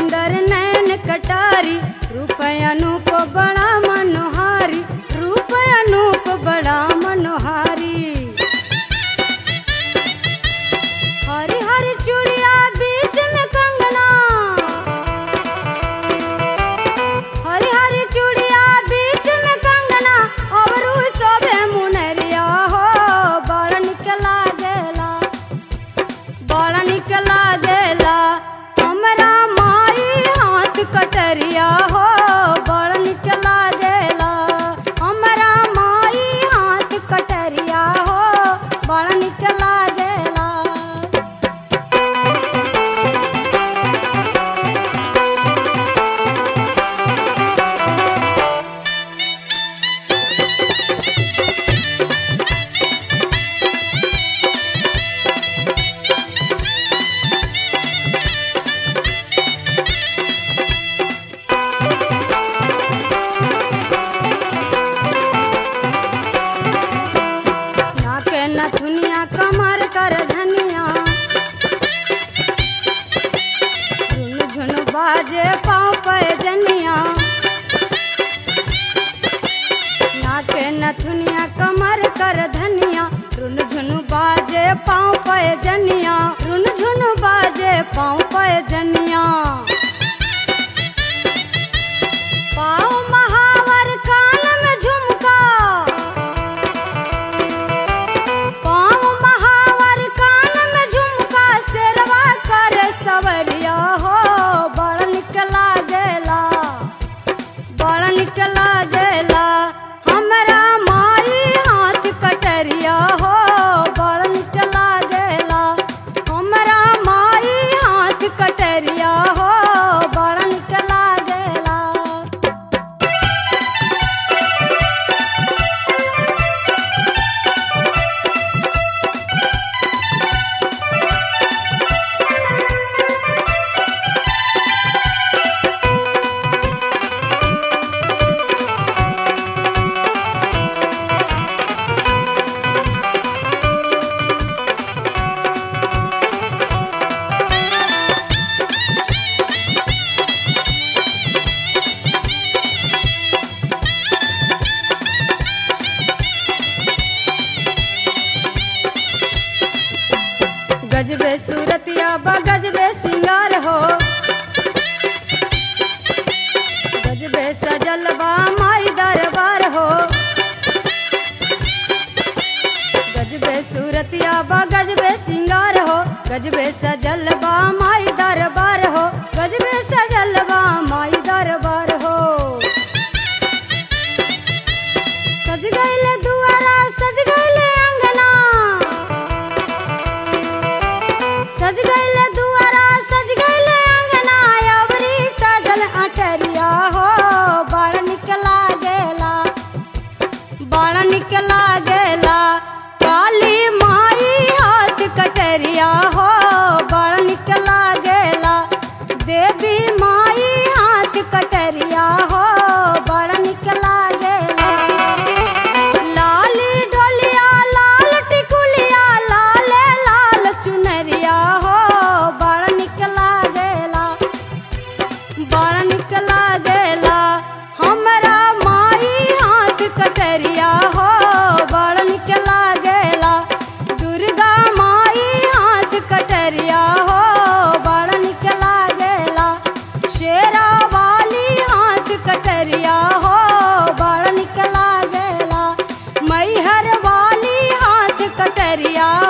सुंदर नैन कटारी रूप अनूप बड़ा मनोहारी रूप अनूप बड़ा मनोहारी हरी हरी चूड़िया बीच में कंगना हरी हरी चूड़िया बीच में कंगना और सबे मुनरिया हो बड़ निक लागेला बड़ निक लागेला हमरा माई हाथ कटरिया हो बड़ निक लागेला हमरा माई हाथ कटरिया हो बड़ निक लागेला नाक नथुनिया कमर कर धनिया झुन झुन बाजे पाँव पे जनिया नाक नथुनिया कमर कर धनिया रुन झुन बाजे पाँव पे जनिया रुन झुन बाजे पाँव पे जनिया पाँव महावर कान में झुमका पाँव महावर कान में झुमका शेरवा कर सवरिया हो बड़ निक लागेला बड़ निक लागेला हमरा माई हाथ कटरिया हो बड़ निक लागेला हमरा माई हाथ कटरिया हो बड़ निक लागेला गजबे सूरतिया बा गजबे सिंगार हो गजबे सजल बा माई दरबार हो गजबे सूरतिया बा गजबे सिंगार हो गजबे सजल बा माई दरबार हो गजबे सजल बा माई दरबार हो सज गइले दुआरा सज गइले अंगना सज गइले दुआरा सज गइले अंगना अवरी सजल अटरिया हो बड़ निक लागेला बड़ निक लागेला काली माई हाथ कटरिया हो बड़ निक लागेला देवी माई हाथ कटरिया हो बड़ निक लागेला लाली ढोलिया लाल टिकुलिया लाल लाल चुनरिया हो बड़ निक लागेला बड़ निक लागेला हमरा माई हाथ कटरिया हो बड़ निक लागेला दुर्गा माई हाथ कटरिया हो बड़ निक लागेला शेरा वाली हाथ कटरिया हो बड़ निक लागेला मैहर वाली हाथ कटरिया